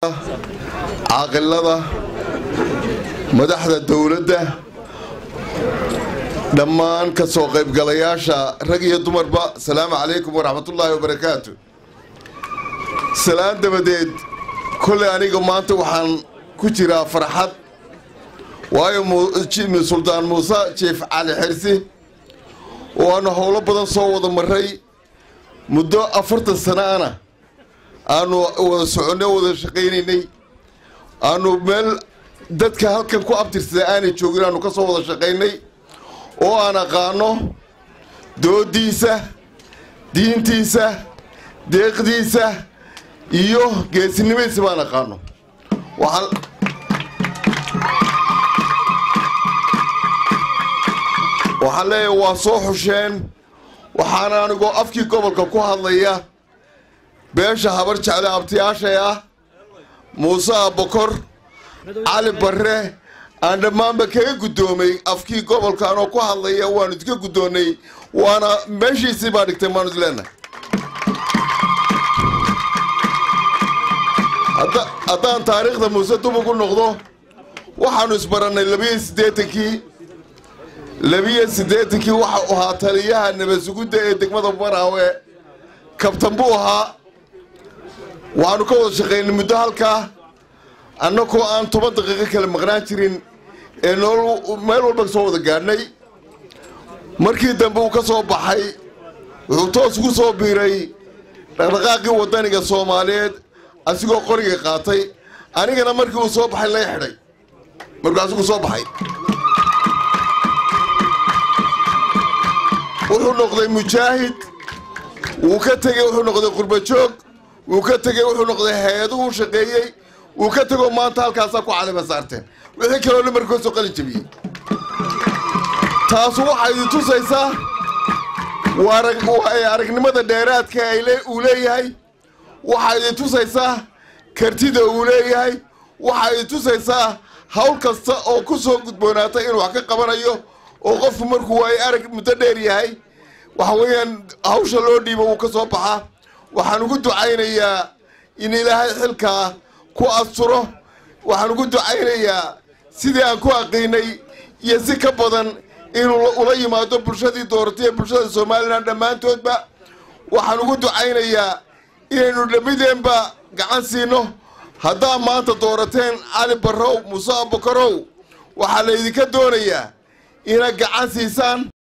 caaqilada madaxda dowladda dhammaan ka soo qaybgalayaasha rag iyo dumarba asalaamu calaykum waraxmatullaahi wabarakaatu salaan dabadeed kolley aniga maanta waxaan ku jiraa farxad waayo suldaan muuse jiif cali xirsi oo aanu howlo badan soo wada maray muddo afartan sano ana aanu wada soconno wada shaqaynaynay aanu meel dadka halkan ku abtirsada aanay joogin aanu ka soo wada shaqaynay oo aan aqaano doodiisa diintiisa deeqdiisa iyo geesinimadiisa baan aqaano waxaan waxaan leeyahay waa soo xusheen waxaana anigoo afkii gobolka ku hadlaya beesha habar jecla abtiyaashay ah muuse abokor cali barre aan dhammaanba kaga guddoomay afkii gobolka anoo ku hadlaya waanu idinka guddoonnay waana meeshiisii baa dhigtay maanu isleenahay haddaan taariikhda muuse dub ugu noqdo waxaanu isbarannay labiyo siddeetankii labiyo siddeetankii waxa u ahaa taliyaha nabasugudda ee degmada baraawe kabtan buu ahaa waxaanu ka wada shaqaynay muddo halkaa annagoo aan toban daqiiqo kale maqnaan jirin ee nool meel walba soo wada gaadhnay markii dambe uu ka soo baxay wuxuu toos ugu soo biiray dhaqdhaqaaqii waddaniga soomaaliyeed asigoo qoriga qaatay anigana markii uu soo baxay lay xidhay markuu asigu soo baxay wuxuu noqday mujaahid wuu ka tegey wuxuu noqday qurbajoog wuu ka tegey wuxuu noqday hay-aduhu shaqeeyey wuu ka tegoo maanta halkaasaa ku calima saarteen wixii kaloo dhamarkoosoo qalin jabiyey taasu waxaa idin tusaysaa waa aragnimada dheeraadka uu leeyahay waxaa idin tusaysaa kartida uu leeyahay waxaa idin tusaysaa hawl kasta oo ku soo gudboonaata inuu wax ka qabanayo oo qofku markuu waayo arag muddo dheer yahay waxa weeyaan hawsha loo dhiibo wuu ka soo baxaa waxaan ugu ducaynayaa in ilaahay xilkaa ku asturo waxaan ugu ducaynayaa sidii aan ku aqiinay iyo si ka badan inuu ula yimaado bulshadii dooratay ee bulshada somalilan dhammaantoodba waxaan ugu ducaynayaa inaynu dhammideenba gacan siino haddaa maanta doorateen cali barrow muuse abakarow waxaa laydinka doonayaa inaad gacan siisaan